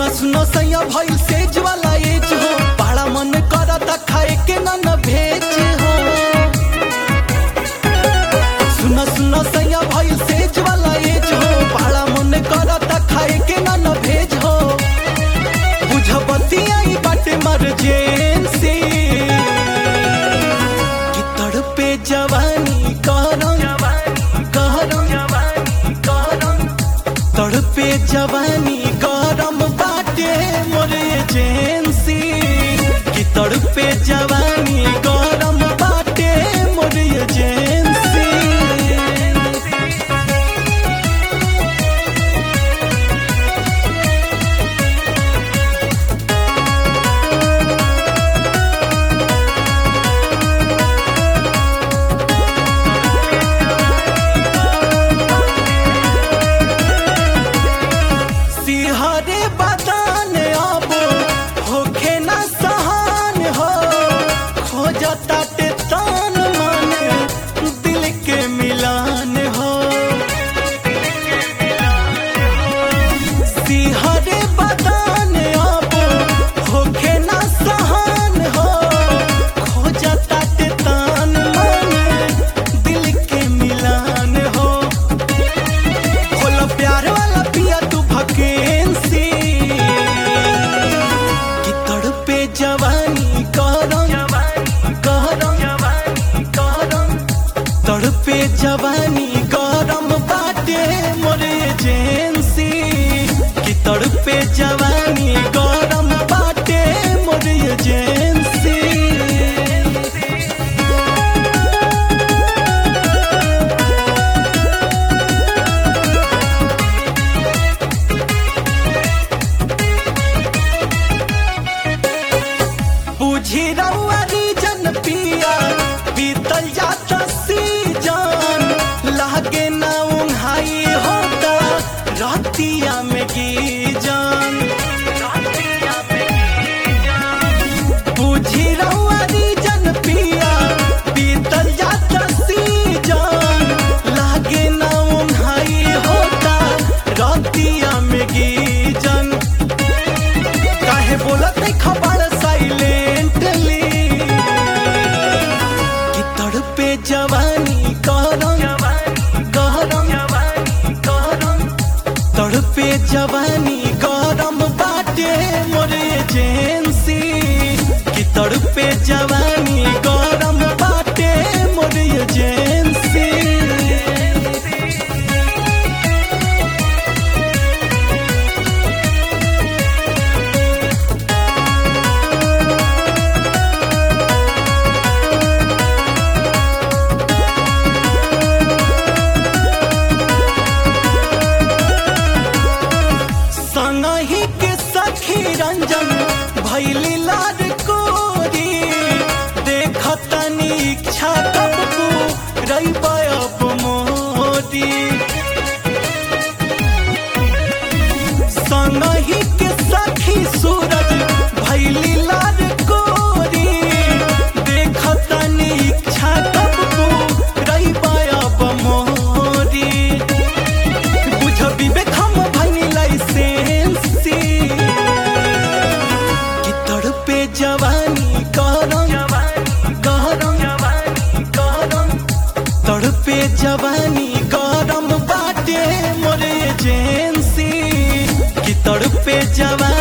सुनो सैया भइल सेज वाला एज हो बड़ा मन करता खाए के ना न भेज हो सुनो सुनो सैया भइल सेज वाला एज हो बड़ा मन करता खाए के ना न भेज हो बुझबतिया ई बाटे मर्जेंसी कि तड़पे जवानी करम करम करम तड़पे जवानी गरम बाटे मोर एजेंसी कि तड़पे जवानी गरम बाटे मोर एजेंसी सिहरे बदान अब होखे न सहान हो खोजता ते तान मन दिल के मिलान हो सिहरे बदान अब होखे न सहान हो खोजता ते तान मन दिल के मिलान हो खोला प्यार वाला पिया तू भकेंसी कि तड़पे जवानी करम करम करम तड़पे जवानी गरम बाटे मोर एजेंसी कि तड़पे जवानी गरम बाटे मोर एजेंसी बुझी रउआ रीजन पिया बीतल जाता सीजन लागे ना उन्हाई होता रातिया में गीजन बुझी रउआ रीजन पिया बीतल जाता सीजन लागे ना उन्हाई होता रातिया में गीजन काहे बोलत नहीं खबर साइलेंटली कि तड़पे जवानी करम करम करम तड़पे जवानी गरम बाटे मोर एजेंसी कि तड़पे जवानी गरम बाटे मोर एजेंसी संगही के सखी रंजन भैली लाड कोरी देखतनी इच्छा कब रही अब मोदी संगही के सखी सूरज भैली लाड कोरी देखतनी इच्छा कब रही अब मोदी बुझ विवेक हम भनी लाइसेंसी कि तड़पे जवानी करम करम करम तड़पे जवानी गरम बाटे मोर एजेंसी कि तड़पे जवानी